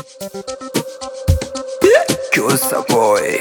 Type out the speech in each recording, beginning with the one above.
Kyosa boy.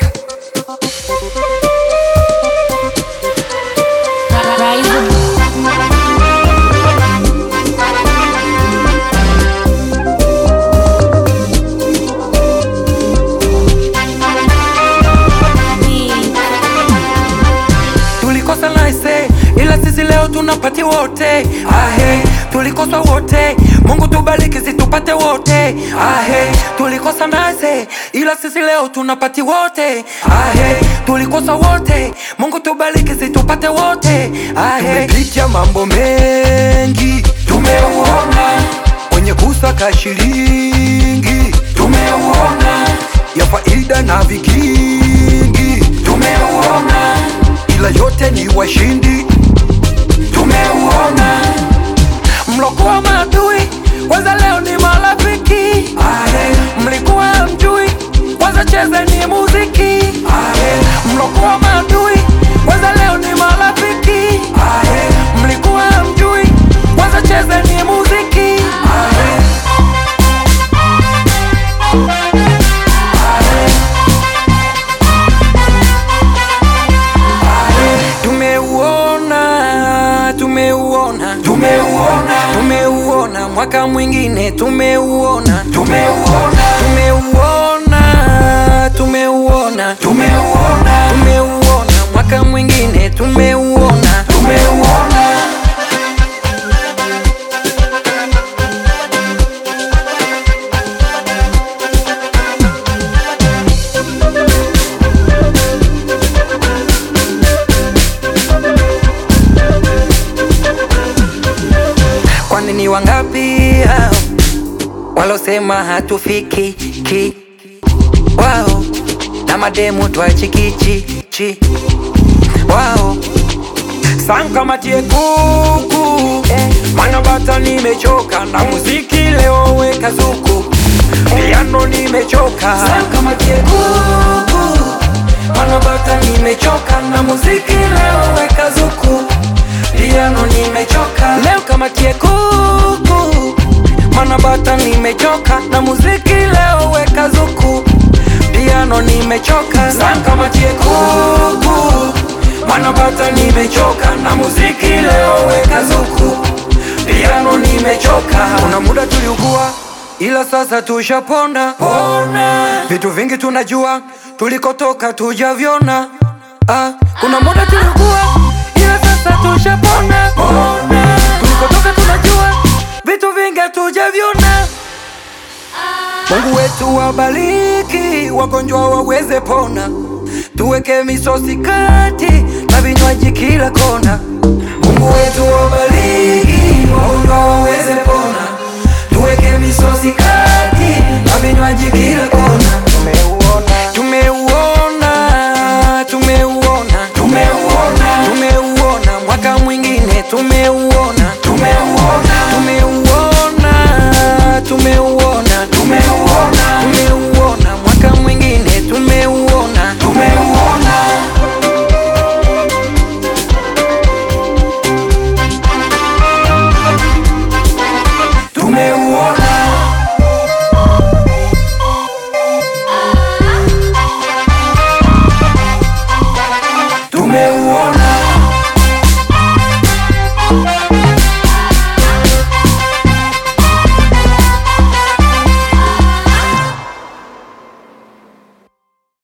Tulikosa naise, ila sisi leo tunapati wote. Ahe, tulikosa wote, Mungu tubariki situpate wote. Ahe, tulikosa naise, ila sisi leo tunapati wote. Ahe, tulikosa wote, Mungu tubariki situpate wote. Ahe, tumepitia mambo mengi, tumeuona kwenye kusaka shilingi, tumeuona ya faida na vikingi, tumeuona ila yote ni washindi, tumeuona mlokuwa maadui, kwanza leo ni marafiki. Ahe, mlikuwa mjui, kwanza chezeni muziki. Ahe, mlokuwa maadui, kwanza leo ni marafiki. Ahe, mlikuwa mjui, kwanza chezeni muziki. Ahe. Tumeuona, tumeuona, tumeuona, tumeuona mwaka mwingine tumeuona, tumeuona, tumeuona, tumeuona, tumeuona, tumeuona mwaka mwingine tumeuona, tumeuona. Kwani ni wangapi hao walosema hatufiki ki wao na mademu twachikichi chi wao sankamatie kuku mana bata nimechoka na muziki leo weka zuku piano nimechoka sankamatie kuku mana bata nimechoka na muziki leo weka zuku piano nimechoka leo kamatie kuku mana bata nimechoka na muziki leo weka zuku piano nimechoka sankamatie kuku mana bata nimechoka na muziki leo weka zuku piano nimechoka kuna muda tuliugua ila sasa tushapona pona vitu vingi tunajua tulikotoka tujavyona ah, kuna muda tuliugua ila sasa tushapona pona tulikotoka tunajua vitu vingi tujavyona Mungu wetu wabariki, wagonjwa waweze pona, tuweke misosi kati na vinywaji kila kona. Mungu wetu wabariki, wagonjwa waweze pona, tuweke misosi kati